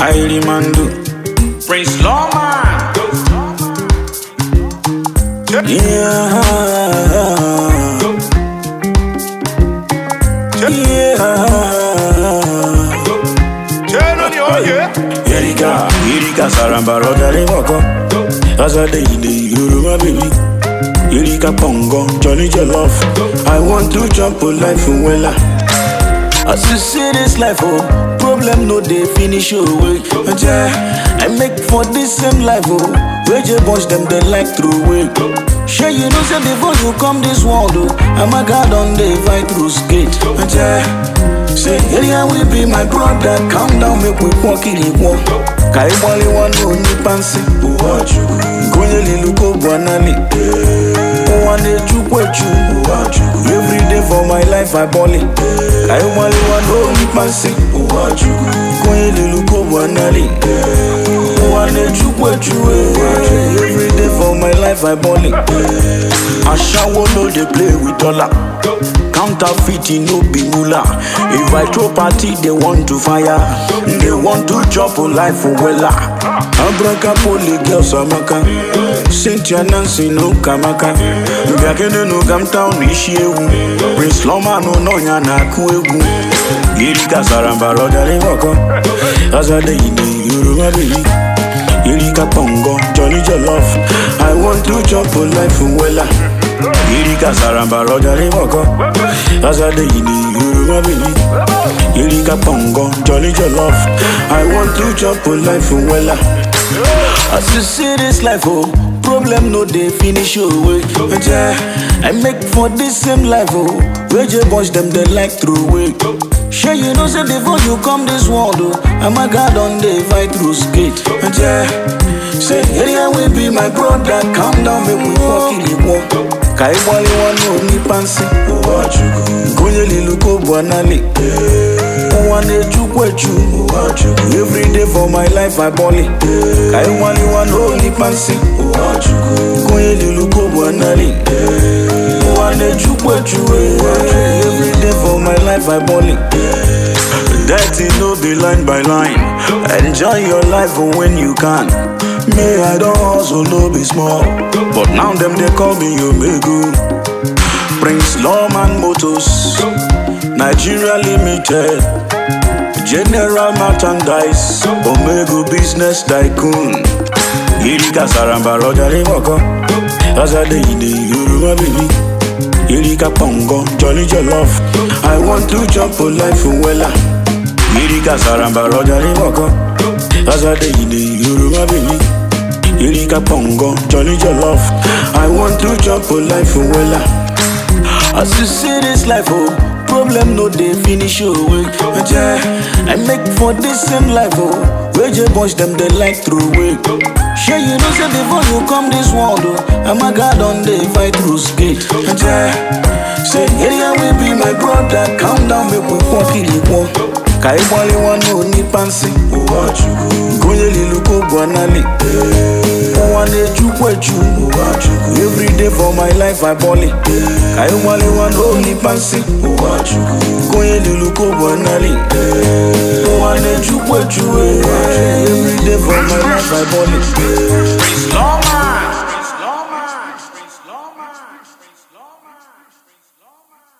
Kylie Mando, Prince Lawman. Yeah. Erika, Erika Saramba Rodari Moko. Azade Ide Yoruba baby. Erika Pongo, Johnny Jollof. I want to jump a life in Wella. As you see this life, oh, problem no dey finish your way. Yeah, I make for this same life, oh, where you bunch them they like through way. Sure you know say before you come this world, oh, I'm a god on the fight through skate. Yeah, say area we be my brother, calm down make we walk in it walk. Kai wale wano ni pansi, uwachu, gonye liluko bwanali. One chukwe chu, uwachu, every day for my life I ball it. Kai wale wano ni pansi, uwachu, gonye liluko bwanali. One chukwe chu, every day for my life I ball it. Ashawo no dey play with dollar. Counterfeiting no be moolah. If I throw party, they want to fire. They want to chop a life for wella. Abraka poli girls amaka. Cynthia Nancy no kamaka. Biakene no come town ishi ewu. Prince Loma no no nya na ku egwu. Erika Saramba Rodari Moko. Azade ide Yoruba baby. Erika Pongo, Johnny Jollof. I want to chop a life for wella. Erika Saramba Rodari Moko. Azade ide Yoruba baby. Erika Pongo, Johnny Jollof. I want to chop a life for wella. As you see this life, oh, problem no dey finish your way. Yeah, I make for this same life, oh, where you bunch them they like through way. Sure you know say before you come this world, oh, I'm a god on the fight through skate. Yeah, say area we be my brother, calm down make we walk in the walk. Kai wale wano ni pansi, gonye liluko bwanali. One chukwe chu, every day for my life I ball it. Kai wale wano ni pansi, gonye liluko bwanali. One chukwe chu, every day for my life I ball it. Dirty no be line by line. Enjoy your life when you can. Me, I don't hustle, no be small. But now them they call me Omegu. Prince Lawman Motors, Nigeria Limited, General Merchandise, Omegu Business Tycoon. Erika Saramba Rodari Moko, Azade Ide Yoruba baby. Erika Pongo, Jolly Jollof. I want to jump a life in Wella. Erika Saramba Rodari Moko, Azade Ide Yoruba baby. Erika Pongo, Jolly Jollof. I want to jump a life in Wella. As you see this life, oh, problem no dey finish your way. Yeah, I make for this same life, oh, where you bunch them they like through way. Sure you know say before you come this world, oh, I'm a god on the fight through skate. Yeah, say area we be my brother, calm down make we walk in the walk. Kai wale wano ni pansi, gonye liluko bwanali. One chukwe chu, every day for my life I ball it. Kai wale wano ni pansi, gonye liluko bwanali. One chukwe chu, every day for my life I ball it. Prince Lawman.